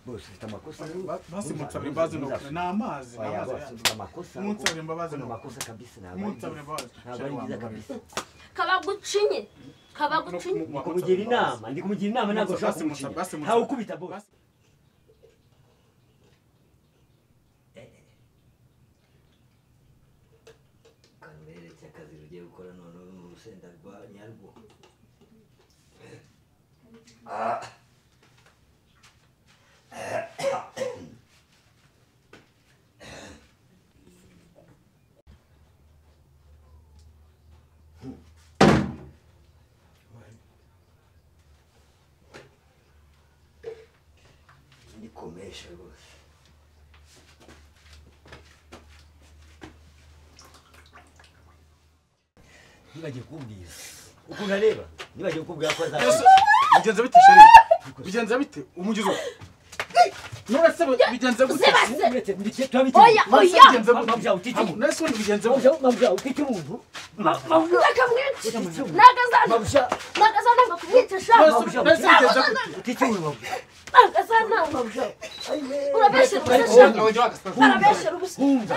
bose ufite amakosa basi munsabire imbabazi ni ukuri ni amazi ni amazi ufite amakosa munsabire imbabazi ni ufite ukuri amakosa kabisa ntabwo ari munsabire byiza ntabwo imbabazi ari byiza kabisa kabagucinye kabagucinye ndi kumugira inama ndi kumugira inama ntabwo ushobora Basi musa- kumucinya basi musa- ntawe ukubita bose karuberetse akazi rugiye gukora none uri mu rusenda rwa nyarwo ni komesha rwose ntibagiye kumbwira ukuntu areba ntibagiye kukubwira ko Yesu, azaba bigenze bite sheri bigenze bite umugizi wa nuretse bigenze gute Uzibase. oya Oya, Nuretse oya. bigenze gute? Mabya, utite umuntu. Nuretse ubundi bigenze gute mabya mabya ufite umuntu Ma- mabya kakamwica utite umuntu nagazana mabya nagazana kumwicisha Nuretse nuretse bigenze gute utite umuntu mabya nagazana urabeshyera ubusa Oya, Abajya bakasa. arabeshyera ubusa humva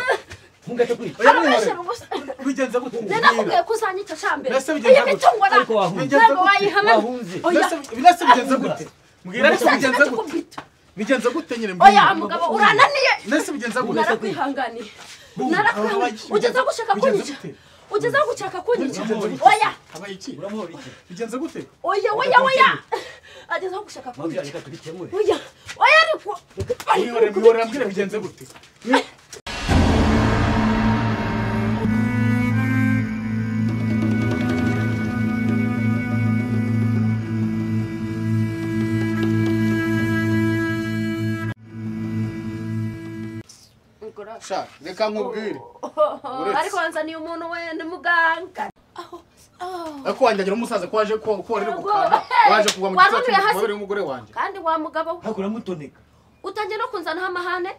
humva tekuri arabeshyera ubusa bigenze gute nari nakubwiye ko uzanyica shambere Mbese bigenze iyo mitungo ariko ntabwo wahunze Bigenze gute? wayihamana wahunze oya Nuretse nuretse bigenze gute mbwira ariko usanzwe bigenze gute nakikubita bigenze gute nyine oya mugabo urananiye nuretse bigenze gute narakwihanganiye Bumva, narakwihanganiye ababaji- ugeze aho gushaka bigenze kunyica gute? ugeze aho gushaka kunyica Bigenze- oya habaye iki uramuhora iki bigenze gute oya oya oya ageze aho gushaka mabya kunyica reka tubikemure oya oya ariko mwihorere mwihorere mbwira bigenze gute sha reka nkubwire Uretse. ariko nzaniye umuntu we ni muganga ariko wanjye agira umusaza ko waje ko ko wariri gukanda waje kugwa mu Wari gitsina utuye hasi. cy'umugore w'umugore wanjye kandi wa mugabo we hakuramo utoneka utangiye no kunzanaho amahane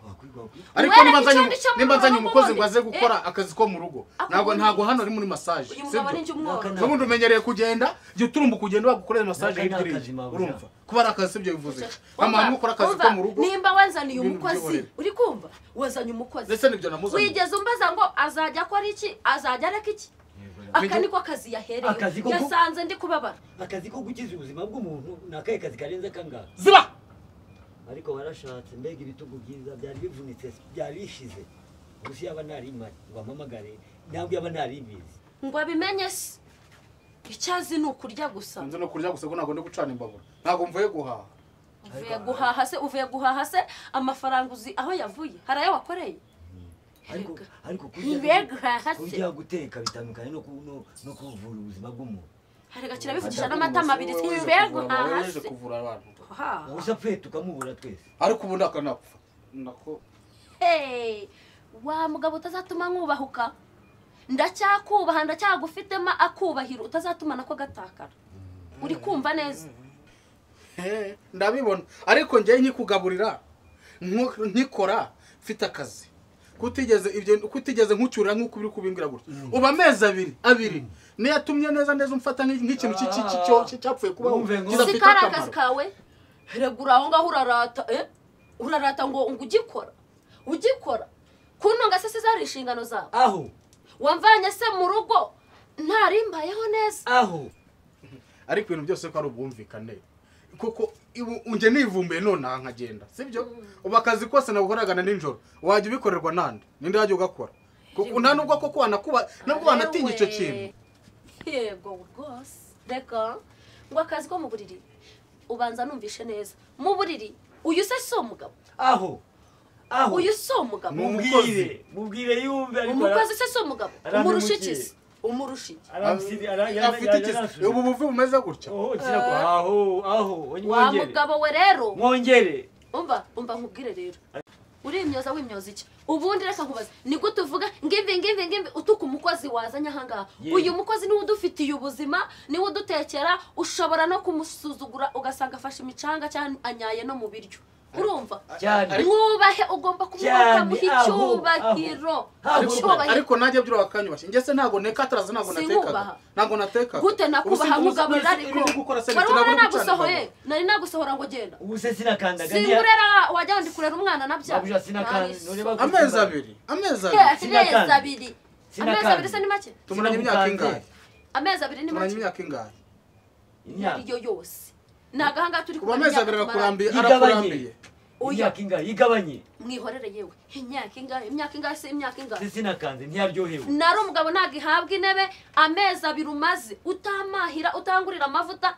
ariko Wera nimba nzanye icyo ngicyo nimba nzanye mu rugo umukozi ubundi. ngo aze gukora akazi ko mu rugo Ako ntabwo mu rugo. ntabwo hano ari muri massage uyu mugabo ni sibyo njye umworo Nakana- n'ubundi umenyereye kugenda igihe uturumba ukugenda wagukorera massage Naka ni hirya akazi, mama. urumva kuba ari akazi sibyo bivuze Umva, amahame ukora akazi umva, ko mu rugo nimba wanzaniye ibintu umukozi by'uburere. uri kumva wazanye umukozi ndetse n'ibyo namuzanye wigeze umbaza ngo azajya akora iki azajya areka iki aka niko kazi Akazi yahereye ko ku- yasanze ndi kubabara akazi ko gukiza ubuzima bw'umuntu ni akahe kazi karenze akangahe ziba ariko warashatse mbega ibitugu byiza byari bivunitse byari bishize gusa yaba narimari wampamagare ntabwo yaba naribizi ngo abimenye se icyo azi ni ukurya gusa nzi no kurya gusa ko ntabwo ndi gucana imbabura ntabwo mvuye guhaha uvuye guhaha se uvuye guhaha se amafaranga uzi aho yavuye hari ayo wakoreye ariko Erega. ariko Ntibe guhaha se. kurya guteka bitandukanye no ku- no- no kuvura ubuzima bw'umuntu harega kirabivugisha n'amatama abiri mbe guhaha waje se kuvura abantu Guhaha. gusa pfe tukamubura twese ariko ubundi akanapfa nako Hey, wa mugabo utazatuma nkubahuka ndacyakubaha ndacyagufitemo akubahiro utazatuma nako gatakara uri kumva neza Eh, ndabibona ariko njyewe nkikugaburira nku- nkikora mfite akazi kutigeze ibyo kutigeze nkucyurira nk'uko uri kubimbwira gutya uba amezi abiri abiri niyo atumye neza neza umfata nk'i- nk'ikintu cy'i- cy'i- cy'i- cyo- cyo- cyapfuye kubaho Wumve ngo- kidafite si kari akazi akamaro kawe regura aho ngaho urarata eh? urarata ngo ngo ugikora ugikora kuntunga se si zari inshingano zawe aho wamvanye se mu rugo ntarimbayeho neza aho ariko ibintu byose ko ari ubwumvikane kuko ibu- njye nivumbuye nonaha nkagenda sibyo ubu akazi kose nabukoraga na nijoro wajya ubikorerwa nande ninde wajya ugakora kuko nta nubwo koko wanakuba nubwo wanatinya icyo kintu yego rwose reka ngo akazi ko mu buriri ubanza numvishe neza mu buriri uyu se si umugabo aho aho uyu si umugabo Ni umukozi. mubwire mubwire yumve ariko umukozi se si umugabo Arampe umurusha mugiye. iki se umurusha iki afite iki ubu buvi bumeze gutya aho aho wa mwongere mugabo we rero mwongere umva umva nkubwire rero urimyoza wimyoza iki ubundi reka nkubaze ni gute uvuga ngimbi ngimbi ngimbi utuka umukozi wazanye ahangaha Ye. uyu mukozi niwe udufitiye ubuzima niwe udutekera ushobora no kumusuzugura ugasanga afashe imicanga cyangwa anyaye no mu biryo urumva cyane mwubahe ugomba kumwubaha Cyane, muha aho, icyubahiro aho. ariko icyubahiro ariko nanjye byura bakanyubashye njye se ntabwo nekataraza ntabwo natekaga Sinubaha. ntabwo natekaga gute nakubaha nkugaburira ariko wari gukora se wari ubona ntabwo nagusohoye nari nagusohora ngo genda ubu se sinakandaga singurera wajya ndi kurera umwana nabya Babuja, sinakanda, ntureba ko- amezi abiri amezi abiri amezi Sinakanda. abiri amezi Sinakanda. abiri se ni make tumaranye imyaka ingahe amezi abiri ni tumaranye make imyaka ingahe imyaka iyo yose ntabwo ahangaha turi ubu kubara amezi abiri imyaka tumaranye. arakurambiye Yigabanye. arakurambiye Oya, imyaka ingahe igabanye mwihorere yewe imyaka ingahe imyaka ingahe se imyaka ingahe se sinakanze ntiyaryohewe nari umugabo ntabwo ihabwa intebe amezi abiri umaze utamahira utangurira amavuta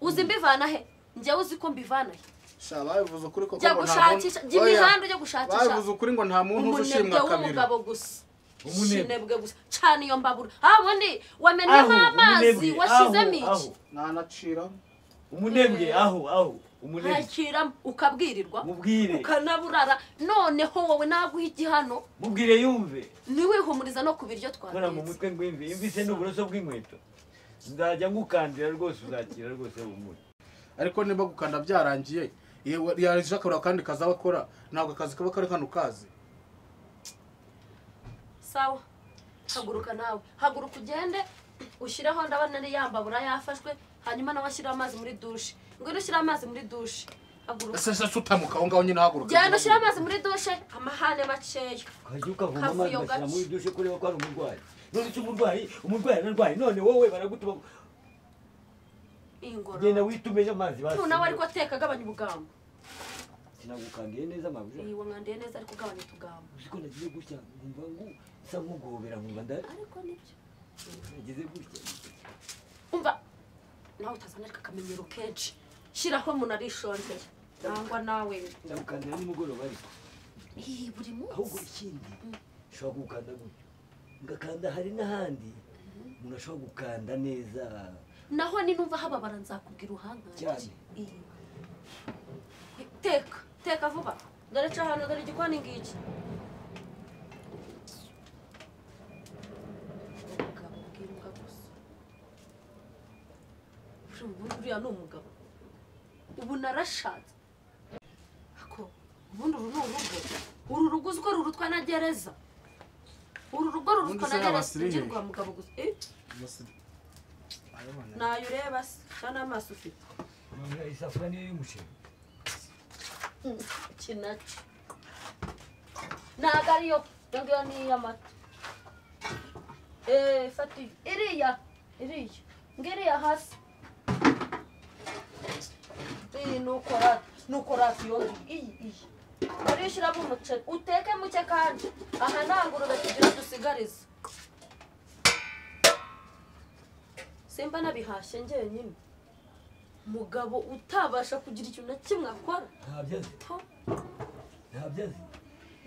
uzi mbivana he njyewe uzi ko mbivana he sha babivuze ukuri koko jya ngo nta gushakisha muntu- jya Oya, imihanda ujya gushakisha babivuze ukuri ngo nta muntu uzi umunebwe ushimwa kabiri w'umugabo gusa Umunebwe. umunebwe gusa cana iyo mbabura aho ubundi wamenyemo aho amazi umunebwe washyizemo aho iki aho nanaciramo umunebwe aho aho umunebwe hakiramo ukabwirirwa mubwire ukanaburara noneho wowe naguha igihano mubwire yumve ntiwihumuriza no ku biryo kora mu twatetse mutwe ngwimve imvise n'uburoso bw'inkweto nzajya ngukandira rwose uzakira rwose humura ariko niba gukanda byarangiye yaje akabura akandi kazi aba akora ntabwo akazi kaba kari hano kazi sawa haguruka nawe haguruka ugende ushyireho ndabona ari ya mbabura yafashwe hanyuma nawe ashyiraho amazi muri dushe ngwino ushyire amazi muri dushe haguruka ese se sutamuka aho ngaho nyine ahaguruka genda ushyire amazi muri dushe amahane makeya ukajya ukavoma amazi Kavuyo ugashyira gace. muri dushe kureba ko hari umurwayi none uca umurwayi umurwayi ararwaye none wowe baragutuma genda ingororo witumeje amazi basi umuntu nawe ariko ateka agabanya ubugambo sinagukandiye neza amabuja iwe mwandiye neza ariko ugabanya utugambo uziko nagize gutya nkumva ngu nsa nkugobera nkumva nda ariko nibyo nagize gutya umva nawe utazana ariko akamenyero kenshi shyiraho umuntu arishongeye nangwa nawe ndagukandira nimugoroba ariko iyi buri ahubwo munsi ikindi Mm. ushobora gukanda gutya ugakanda hari n'ahandi umuntu ashobora gukanda neza naho ninumva hababara nzakubwira uhangange Cyane. Iyi. teka teka vuba dore ca ahantu dore igikoni ngiki umugabo ubwira imbwa gusa Uri ubundi uriya ni umugabo ubu narashatse ako ubundi uru ni urugo uru rugo uziko rurutwa na gereza uru rugo Ubundi rurutwa na se gereza abasirimu. ugirwa mugabo gusa Eh, ntayo ureba se cyangwa n'amaso ufite None isafuriya niyo y'umuceri iki nacyo ntabwo ariyo iyo ngiyo ni iy'amata eee fata iyo iriya iriya ngo iriya hasi iyi ni ukorate ni ukorate iyo ngiyo iyi iyi urishyiramo umuceri uteke muke kandi aha nta ngurube tugira dusigariza simba nabihashye njyenyine mugabo utabasha kugira ikintu na kimwe akora ntabyo azi to ntabyo azi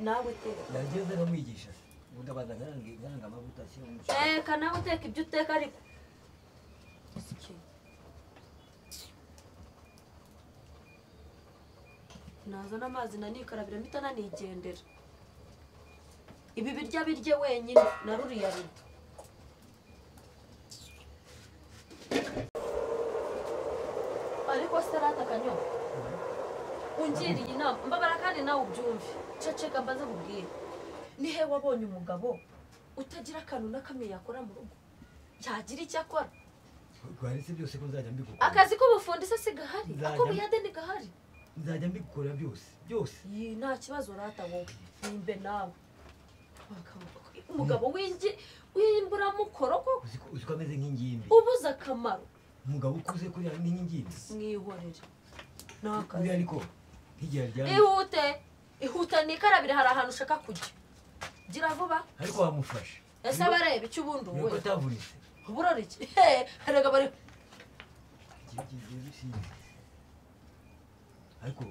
nawe uteka yageze akamwigisha ubundi abanza nkaranga amavuta ashyira mu muceri teka nawe uteka ibyo uteka ariko nazana amazi nanikarabira mpita nanigendera ibi biryo abirye wenyine na ruriya rido ariko se ratakanyoha ungiriye inama mbabara kandi nawe ubyumve ceceka mbaze bubwire ni he wabonye umugabo utagira akantu na kamwe yakora mu rugo yagira icyo akora rwaretse byose ko nzajya mbigukorera akazi k'ubufundi se si gahari Nzajya- ak'ubuyede ni gahari nzajya mbigukorera byose byose iyi nta kibazo rata wowe nimbe nawe Abagabo- umugabo w'ingi w'imburamukoro ko uzi ko uzi ko ameze nk'ingimbi ubuze akamaro umugabo ukuze kuriya ni nk'ingimbi mwihorere ni akazi kuriya ariko nk'igihe aryamye ihute ihute nikarabire hari ahantu ushaka kujya gira vuba ariko wamufasha ese abareba icyo ubundi ni uko wowe atavunitse burora iki He, erega bari Igihe kigiye gusinda. ariko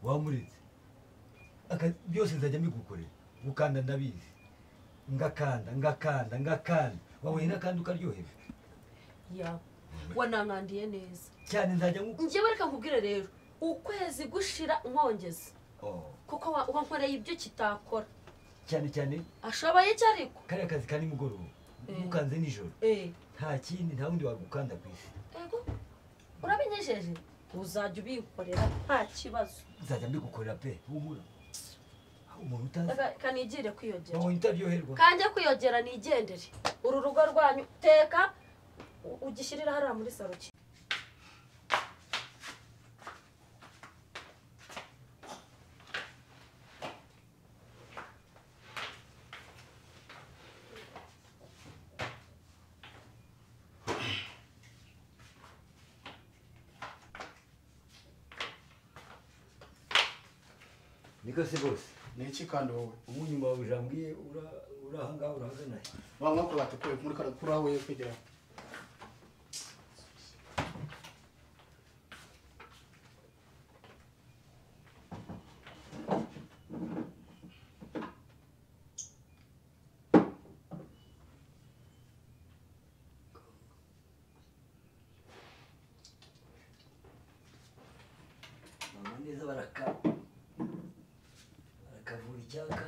wamuretse Aka- byose nzajya mbigukorera gukanda ndabizi ngakanda ngakanda ngakanda wabonye n'akandi ukaryohera yawe wanankandiye neza cyane nzajya nku njyewe reka nkubwire rero ukwezi gushira nkongeza Oh, kuko wa- wankoreye ibyo kitakora cyane cyane ashoboye iki ariko kariya kazi ka nimugoroba Mm. ukanze nijoro Eh, nta kindi nta wundi wagukanda ku isi ego urabinyesheje uzajya ubikorera nta kibazo nzajya mbigukorera pe humura Aho umuntu utazi Reka- reka nigire kwiyongera wawe utaryoherwa kanjye kwiyongera nigendere uru rugo rwanyu teka u- ugishyirire hariya muri saro ki- niko se bose ni iki kandi wowe umunyuma wawe ujambwiye ura- urahangaha urahagana he bamwe bakubata kwe muri kariya kuri aho kugera mama neza baraka barakavura icyaka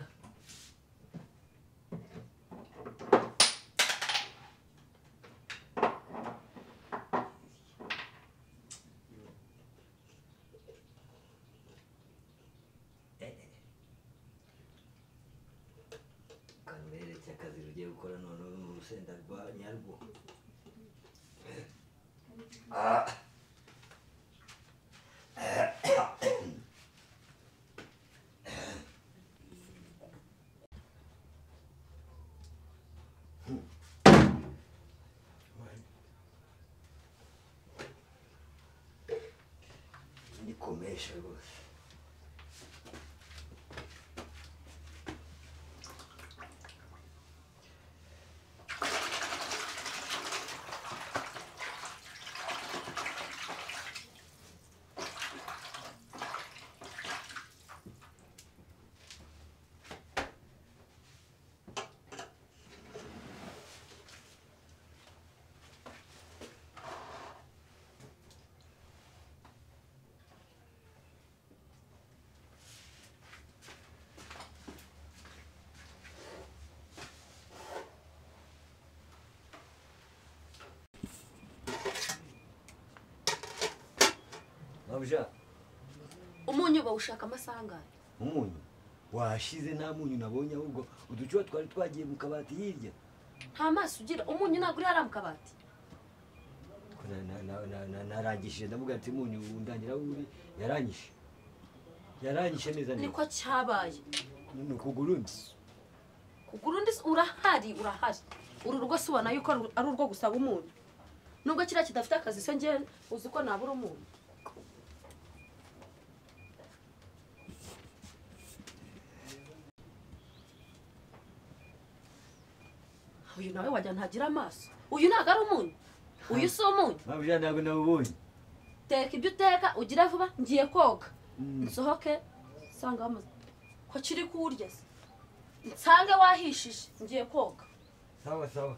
kanurere cy'akazi rugiye gukora none mu rusenda rwa nyarwo ah nikomesha rwose mabuja umunyu bawushaka amasaha angahe umunyu washize nta munyu nabonye ahubwo uducuba twari twagiye mu kabati hirya nta maso ugira umunyu ntabwo uri hariya mu kabati Ko na- na- na- na- na- narangishije ndavuga ati umunyu undangira aho uri yarangije yarangije neza neza niko cyabaye ni ukugura undi kugura undi se- urahari urahari uru rugo se ubona yuko ru- ari urwo gusaba umunyu nubwo kiriya kidafite akazi se njye uzi ko nabura umunyu uyu nawe wajya ntagira amaso uyu ntabwo ari umunyu uyu si umunyu mabuja ntabwo nawubonye teka ibyo uteka ugire vuba ngiye koga Mm. nsohoke nsanga bamaze ko kiri kuwurya se nsange wahishije ngiye koga sawa sawa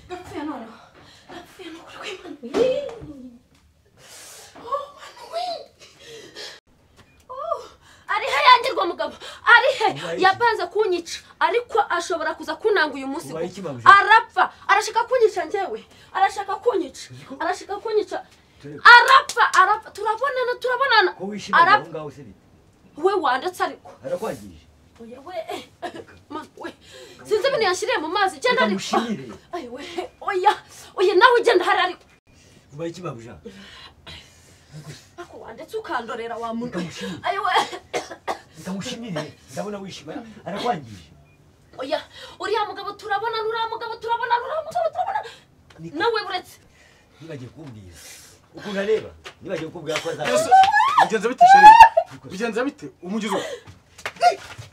napfuye noneho napfuye no kuri kw'imana arihe yangirwa mugabo arihe Ubaye iki? yapanze kunyica ariko ashobora kuza kunanga uyu munsi Ubaye kuko iki, mama? arapfa arashaka kunyica njyewe arashaka kunyica Uzi ko- arashaka kunyica Tureka. arapfa arapfa turabonana turabonana ko wishimira aho arapfa ngaho se bite we wanditse ariko arakwangije Oya we, eh, ma- we, sinzi ibintu yashyiriye mu mazi igenda ariko Reka mushimire. Ay, we, oya oya nawe ugenda hari ariko ubaye iki mabuja ariko wanditse ukandorera wa muntu Reka mushimire. Ay, we, ndamushimire ndabona wishima arakwangije oya uriya mugabo turabonana uriya mugabo turabonana uriya mugabo turabonana Niko. nawe buretse ntibagiye kumbwira ukuntu areba ntibagiye kukubwira ko Yesu, azakwica bigenze bite sheri bigenze bite umugizi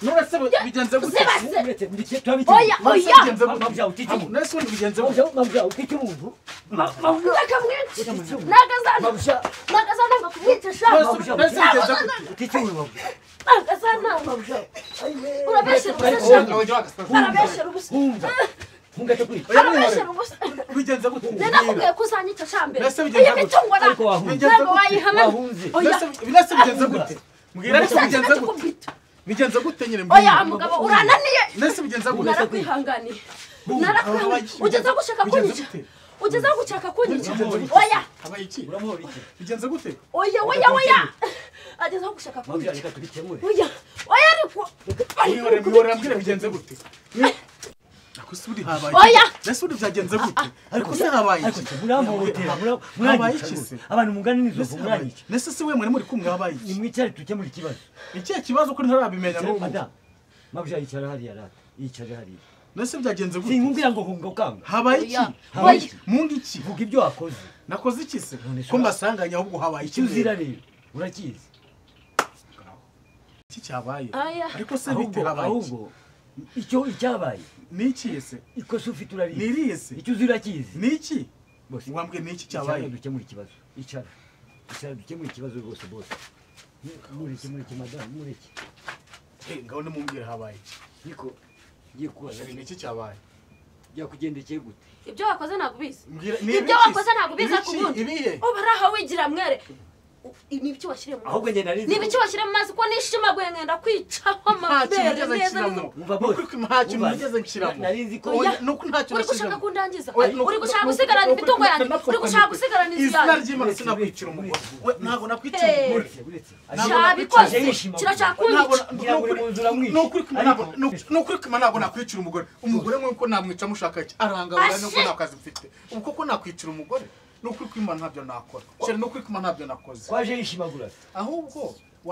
nuretse bigenze gute Zibase! Uretse ndetse turabikira. oya Nuretse oya bigenze Mama gute byawe utitimu. nuretse ubundi bigenze Mama gute byawe mama byawe utitimu umuntu. Mama mama utaka mwinshi utitimu. Mama nakazana byawe nakazananga kumwicisha nuretse nuretse bigenze gute utitimu mama. nakazananga urabeshera Ariko ubusa wowe- arabeshera ubusa Humva. Hunga takwica. arabeshera ubusa bigenze gute nari nakubwiye ko uzanyicisha mbere Mbese bigenze iyi gute? mitungo Ariko wahunze. Bigenze ntabwo gute? wayihamana Wahunze. oya Nuretse- nuretse bigenze gute mbwira nuretse Nashakaga bigenze gute kukubita. bigenze gute nyine mbwira oya mugabo urananiye nuretse bigenze gute narakwihanganiye Bumva, narakwihanganiye abayikiza- ugeze aho gushaka bigenze kunyica gute? ugeze aho gushaka kunyica Bigenze gute? oya habaye iki Uramuhora iki? bigenze gute oya oya oya ageze aho gushaka Mama byawe kunyica reka tubikemure. oya oya ariko wihora wihora mbwira bigenze gute ariko se ubundi habaye iki? Oya! nuretse ubundi byagenze gute ariko se habaye Ariko iki se muramhohotera. mura- Habaye Muranyica. iki rwose. se? Abantu mungana Mbese n'izovu habaye muranyica. iki? Mbese se we mwari muri kumwe habaye iki Nimwicare dukemure ikibazo. Ni ikihe kibazo ko ntarabimenya n'ubu Madame. Mama byawe yicara hariya rata. Yicare hariya. nese byagenze gute Sinkubwira ngo hunga ukanga. habaye iki Oya. habaye Oya. iki munga iki Vuga ibyo wakoze. nakoze iki se None se ko ura- mbasanganye ahubwo habaye iki Icyo uzira rero? rero. Urakizi. iki cyabaye Oya. ariko se bite Ahubwo habaye iki ahubwo icyo icyabaye ni iki se ikosa ufite urariye. niriye se Icyo uzira kizi. ni iki Bose. wambwiye ni iki Icara cyabaye dukemure ikibazo. Icara. Icara dukemure ikibazo rwose bose. Mureke mureke madamu mureke. Eh, ngaho nimumbwire habaye iki Niko ngiye kubaza ni iki cyabaye byakugendekeye gute? ibyo wakoze ntabwo ubizi mbwira ni ibyo ibiki se? wakoze ntabwo biza Ibiki? ku bundi ibihe ubu ari aho wigira mwere ni ibiki washyiriye mu Ahubwo njye nari nzi ni ibiki washyira mu mazi ko nishimaguye mwenda kwicaho nta kintu amabere nigeze neza nshyiramo n'ubu Umva Ni bose. ukuri ko nta kintu Umva. nigeze nshyiramo Nari nzi ko Oya. ni uko nta kintu uri gushaka nashyizemo kundangiza Oya, ni uku- uri gushaka ni uku- gusigarana ni uku- imitungo ni uku- yanjye ni uku- uri gushaka gusigarana inzu izina yanjye ry'imana Uretse, sinakwicira uretse, umugore uretse. we ntabwo nakwicira Hey. umugore Uretse, uretse. cyabikoze Yishima. kirashaka Ntabwo- kunyica Ngira ngo uri mu nzu uramwica. ni ukuri ko Ariko- ntabwo- ni ukuri- ni ukuri ko ntabwo nakwicira umugore umugore nk'uko namwica mushaka iki arangaburira nuko Ashe. nta kazi mfite ubu koko nakwicira umugore ni ukuri ko imana ntabyo nakora cyane ni ukuri ko imana ntabyo nakoze Waje yishimagura. ahubwo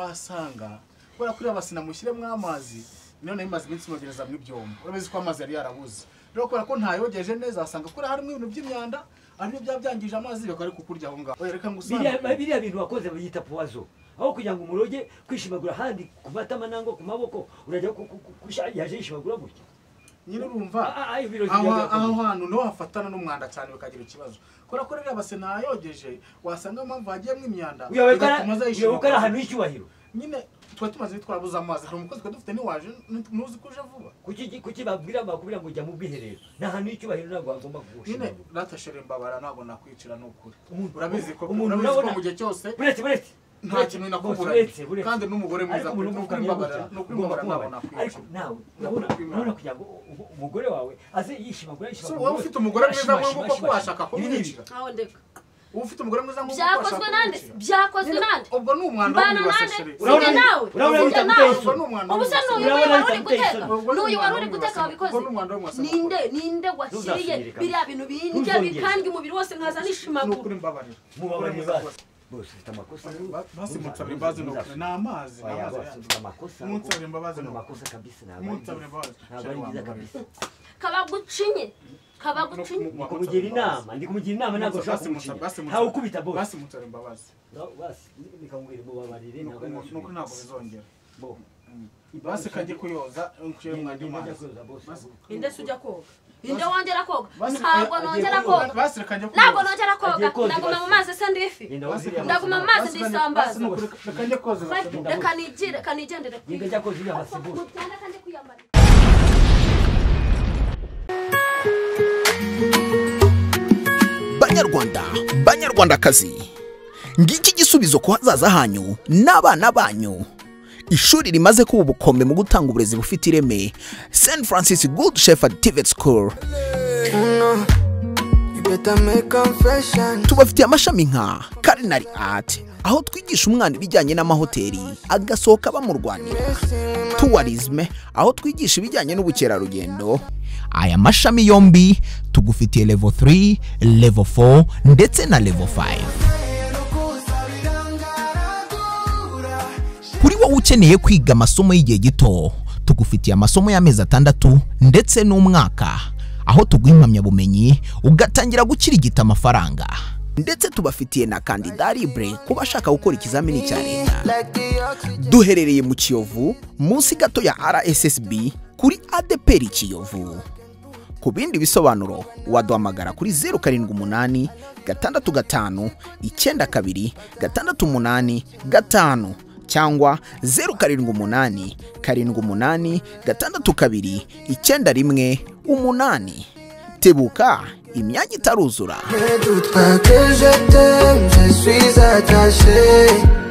wasanga kubera kuri abasina mushyiremo amazi none bimaze iminsi mwogereza mu ibyombo urabizi ko amazi yari yarabuze rero kubera ko ntayogeje neza wasanga kuri harimo ibintu by'imyanda aribyo byaba byangije amazi bakaba ari kukurya aho ngaho reka ngo Biriya usange biriya bintu wakoze bayita puwazo. Aho kugira ngo umuroge kwishimagura ahandi ku matama nangwa ku maboko urajya ku- ku- ku- kusha- yaje yishimagura gutya. nyine urumva Ah, ah, ibirori aho byawe aho hantu niho hafatana n'umwanda cyane bikagira ikibazo kubera ko rero abasena yogeje wasanga impamvu hagiyemo imyanda Uyoboye ko bigatuma aza ari- uyoboye ko ari yishima. ahantu h'icyubahiro. nyine tuba tumaze twarabuze amazi hari umukozi twari dufite ntiwaje ntuzi ko uje vuba Kuki iki- kuki babwira bakubwira ngo jya mu bwiherero. Ni ahantu h'icyubahiro ntabwo wagomba nyine kugushimagura. ratashire mbabara ntabwo nakwicira ni ukuri Umuntu- urabizi ko umuntu urabizi ko urabona- mu gihe cyose Uretse uretse. nta Uretse, kintu uretse, nakuburanye uretse. kandi n'umugore mwiza ariko umuntu ni ukuri ukamenya mbabara gutya, ni ukuri ugomba mbabara ntabwo kumubara. ariko nakwicira nawe urabona Nakwicira. urabona kugira ngo u- u- umugore wawe aze yishimagura So, yishimagura waba ufite umugore mwiza nk'uwo koko washaka kumwicira kumwicira aho ndeka uba ufite umugore mwiza nk'uwo koko byakozwe washaka nande kumwicira byakozwe Nyine, nande ubwo ni umwanda mbana nande w'umwibasasire sinjye nawe urabona sinjye bita nawe Mutesi. ubu se n'uyu Urabona wari uri bita guteka Mutesi. n'uyu wari uri guteka wabikoze ninde ninde washyiriye Ntuzasubire, biriya bintu bindya Ntuzongere. bikandya umubiri wose nkaza nishimagura nukuri mbabarira mubabarire basi bose ufite amakosa basimutsabire imbabazi ni ukuri ni amazi ni Oya, amazi bose yanjye. ufite amakosa Munsabire imbabazi Ufite ni ukuri amakosa kabisa ntabwo ari munsabire byiza. imbabazi ntabwo ari byiza kabisa kabagucinye kabagucinye ndi kumugira inama ndi kumugira inama ntabwo ushobora kumucinya ntawe ukubita bose basimutsabire imbabazi basi nikamubwira mubabarire ni ntabwo ari uku- ni uku ntabwo bizongera Bo. basi kajye kuyoza nkushire mwajya Ngenda amazi kuyoza, boss. Basi- inde se ujya koga inde wongera koga basi- ntabwo agiye nongera koga. koga basi kajye ntabwo kuyoza nongera koga Agiye koga ndaguma ibase. mu mazi se ndi ifi Genda Basi waziriya kajya- basi. Ndaguma mu mazi basi kajya- ndisambaza. basi ni ukuri- reka njye koza basi. Basi- reka nigire reka nigendere ku Ngenda ivi njya koza iriya basi Ariko bose. mutanda kandi kwiyambara banyarwanda banyarwandakazi ngiki igisubizo ku hazaza hanyu n'abana banyu ishuri rimaze kuba ubukombe mu gutanga uburezi bufite ireme st francis good shepherd tivet school No, you better make confession. tubafitiye amashami nka culinary art aho twigisha umwana ibijyanye n'amahoteli agasohoka bamurwanira Messing with tourism aho twigisha ibijyanye n'ubukerarugendo aya mashami yombi tugufitiye level 3 level 4 ndetse na level 5 kuri wowe ukeneye kwiga amasomo y'igihe gito tugufitiye amasomo y'amezi atandatu ndetse n'umwaka aho tuguha impamyabumenyi ugatangira gukirigita amafaranga ndetse tubafitiye na kandida libre ku bashaka gukora ikizamini cya leta me like the duherereye mu kiyovu munsi gato ya rssb kuri adeperi kiyovu ku bindi bisobanuro waduhamagara kuri zeru karindwi umunani gatandatu gatanu icyenda kabiri gatandatu umunani gatanu cyangwa zeru karindwi umunani karindwi umunani gatandatu kabiri icyenda rimwe umunani tebuka imyanya itaruzura Ne doute pas que je t'aime, je suis attaché.